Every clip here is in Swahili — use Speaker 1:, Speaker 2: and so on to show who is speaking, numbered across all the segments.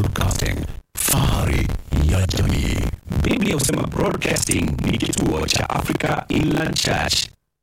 Speaker 1: Broadcasting, fahari ya jamii. Biblia husema Broadcasting ni kituo cha Africa Inland Church.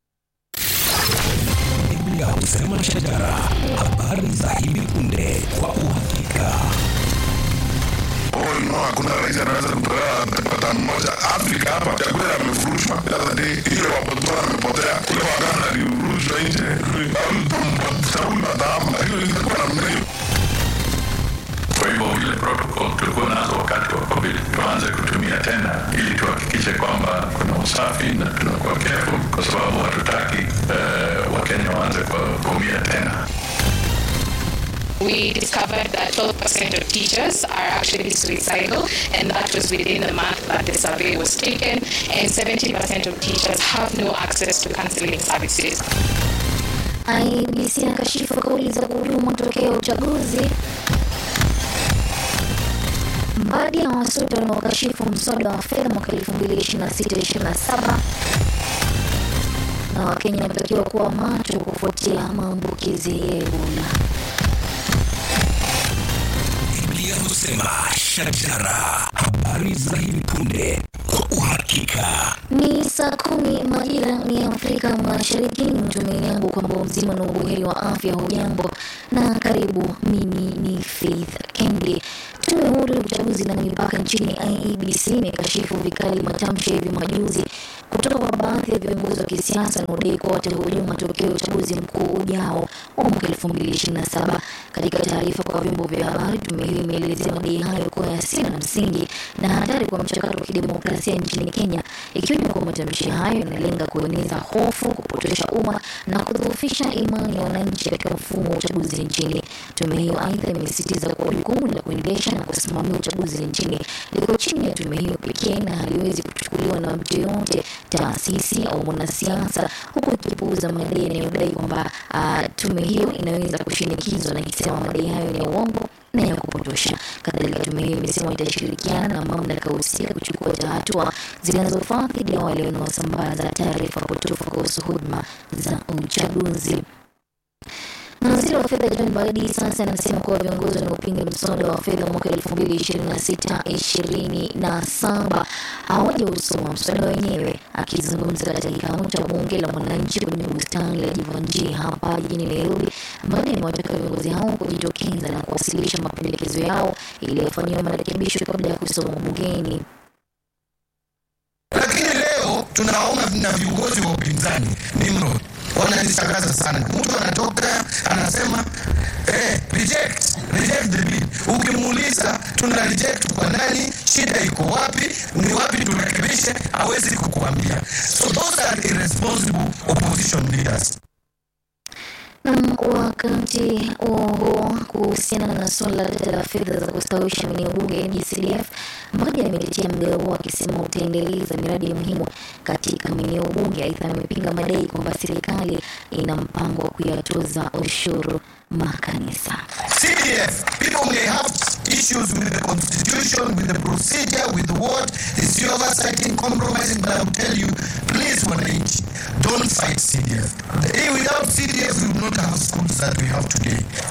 Speaker 1: Biblia husema shajara, habari za hivi punde kwa uhakika.
Speaker 2: Oh, no, hakuna rais anaweza kutolewa pata mmoja Afrika hapa. Chakula amefurushwa the other day, ile wapotoa amepotea kule Waganda alifurushwa nje, Sauli Madama, hiyo ilikuwa namna hiyo.
Speaker 3: Kwa hivyo ile protocol tulikuwa nazo wakati wa COVID tuanze kutumia tena ili tuhakikishe kwamba kuna usafi na tunakuwa careful, kwa sababu hatutaki uh, Wakenya waanze kuumia tena.
Speaker 4: we discovered that 12% of teachers are actually suicidal, and that was within the month that the survey was taken. And 70% of teachers have no access to counseling services.
Speaker 5: IEBC akashifu kauli za kuhujumu matokeo ya uchaguzi. Baadhi ya wasoto wanaokashifu mswada wa fedha mwaka 2026-2027 na Wakenya wanatakiwa kuwa macho kufuatia maambukizi ya Ebola.
Speaker 1: Biblia husema shajara, habari za hivi punde kwa uhakika.
Speaker 5: Ni saa kumi majira ni Afrika Mashariki. Ni mtumaini yangu kwamba mzima na ubuheri wa afya. Hujambo na karibu. Mimi ni Faith Kendi. Tume huru ya uchaguzi na mipaka nchini IEBC imekashifu vikali matamshi ya hivi majuzi kutoka kwa baadhi ya viongozi wa kisiasa wanaodai kuwa watahujumu matokeo ya uchaguzi mkuu ujao wa mwaka 2027. Katika taarifa kwa vyombo vya habari, tume hiyo imeelezea madai hayo kuwa yasina na msingi na hatari kwa mchakato wa kidemokrasia nchini Kenya, ikiwa kwa matamshi hayo yanalenga kueneza hofu, kupotosha umma na kudhoofisha imani ya wananchi katika mfumo wa uchaguzi nchini. Tume hiyo aidha imesisitiza kuwa jukumu la kuendesha na kusimamia uchaguzi nchini liko chini ya tume hiyo pekee na haliwezi kuchukuliwa na mtu yoyote, taasisi au mwanasiasa, huku ikipuuza madai yanayodai kwamba uh, tume hiyo inaweza kushinikizwa na ikisema madai hayo ni ya uongo na ya kupotosha. Kadhalika, tume hiyo imesema itashirikiana na mamlaka husika kuchukua hatua zinazofaa dhidi ya wale wanaosambaza taarifa potofu kuhusu huduma za uchaguzi. Na waziri wa fedha John Mbadi sasa anasema kuwa viongozi wanaopinga mswada wa fedha mwaka elfu mbili ishirini na sita ishirini na saba hawajausoma mswada wenyewe. Akizungumza katika kikao cha bunge la mwananchi kwenye bustani la Jivanjii hapa jijini Nairobi, Mbadi amewataka viongozi hao kujitokeza na kuwasilisha mapendekezo yao ili yafanyiwe marekebisho kabla ya kusoma bungeni.
Speaker 6: Lakini leo tunaona na viongozi wa upinzani Nimrod wananishangaza sana. Mtu anatoka anasema eh, reject reject the bill. Ukimuuliza tuna reject kwa nani, shida iko wapi, ni wapi turekebishe, hawezi kukuambia. So those are irresponsible opposition leaders.
Speaker 5: Nam, wakati huo huo, kuhusiana na suala tete la fedha za kustawisha maeneo bunge NGCDF, Mbadi ametetea mgao huo akisema utaendeleza miradi muhimu katika maeneo bunge. Aidha, amepinga madai kwamba serikali ina mpango wa kuyatoza ushuru makanisa.
Speaker 6: CDF, people may have issues with the constitution, with the procedure, with what is the oversighting, compromising, but I will tell you, please, wananchi, don't fight CDF. Eh, Without CDF, we would not have schools that we have today.